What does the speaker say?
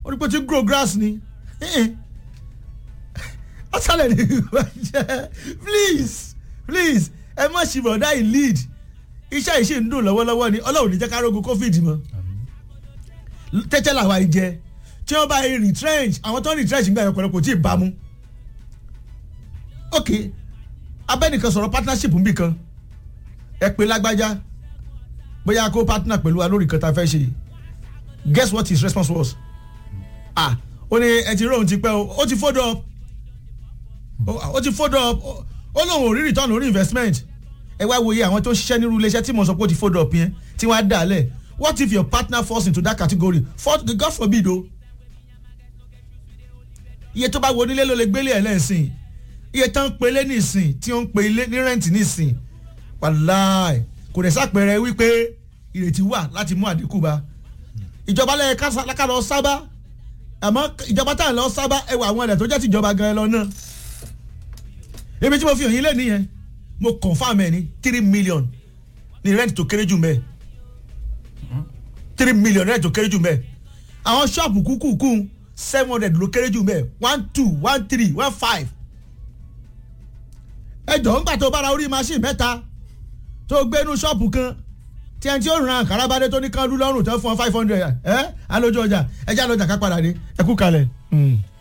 ó ní pé tí grow grass ni ọ̀sálẹ̀ ni ìwà jẹ́ please please ẹ má ṣì bọ̀dá yìí lead iṣẹ́ yìí ṣì ń dùn lọ́wọ́lọ́wọ́ ni ọlọ́run ní jẹ́ ká rógun covid mọ́ tẹ́tẹ́ làwa yìí jẹ tí wọ́n bá yìí retrench àwọn tó ń retrench nígbà yẹn ọ̀pọ̀lọpọ̀ tí ì bá mu ok abẹ́nìkan sọ̀rọ̀ partnership ń bì kan ẹ pé lágbájá bóyá kó partner pẹ̀lú wa lórí kan tá a fẹ́ ṣe guess what his response was ah ó ní ẹ ti rí òun ti pẹ́ o ó ti fold up ó ti fold up ó lóun ò rí return lórí investment ẹ wá wòye àwọn tó ń ṣiṣẹ́ nírú iléeṣẹ́ tí mo sọ pé ó ti fold up yẹn tí wọ́n á dà lẹ̀ what if your partner falls into that category for God forbid o iye tó bá wo onílé ló lè gbélé ẹ̀ lẹ́sìn iye tán ń pelé nísìn tí ó ń pe ilé ní rẹ́ǹtì nísìn wàláì kò dẹ̀ sápẹ̀rẹ̀ wípé ìrètí wà láti mú àdínkù bá ìjọba lẹ́yìn ká lọ sábà àmọ́ ìjọba tá à ń lọ sábà ẹwà àwọn ẹ̀rẹ̀ tó jẹ́ tìjọba gan ẹ lọ náà ebi tí mo fi hàn yín lé nìyẹn mo confam ẹ ní three million ní rent tó kéré jù mẹ́ three million rent tó kéré jù mẹ́ àwọn ṣọ́ọ̀bù kúkúkú seven hundred ló kéré jù mẹ́ one two one three one five ẹ jọ̀ọ́ ńgbà tó bára orí machine mẹ́ta tó gbé inú ṣọ́ọ̀bù kan tí ẹni tí ó ràn kárabádé tó ní kán lú lọ́rùn tó fún ọ five hundred ẹ alójú ọjà ẹ já lọ́jà ká padà dé ẹ kú kalẹ̀.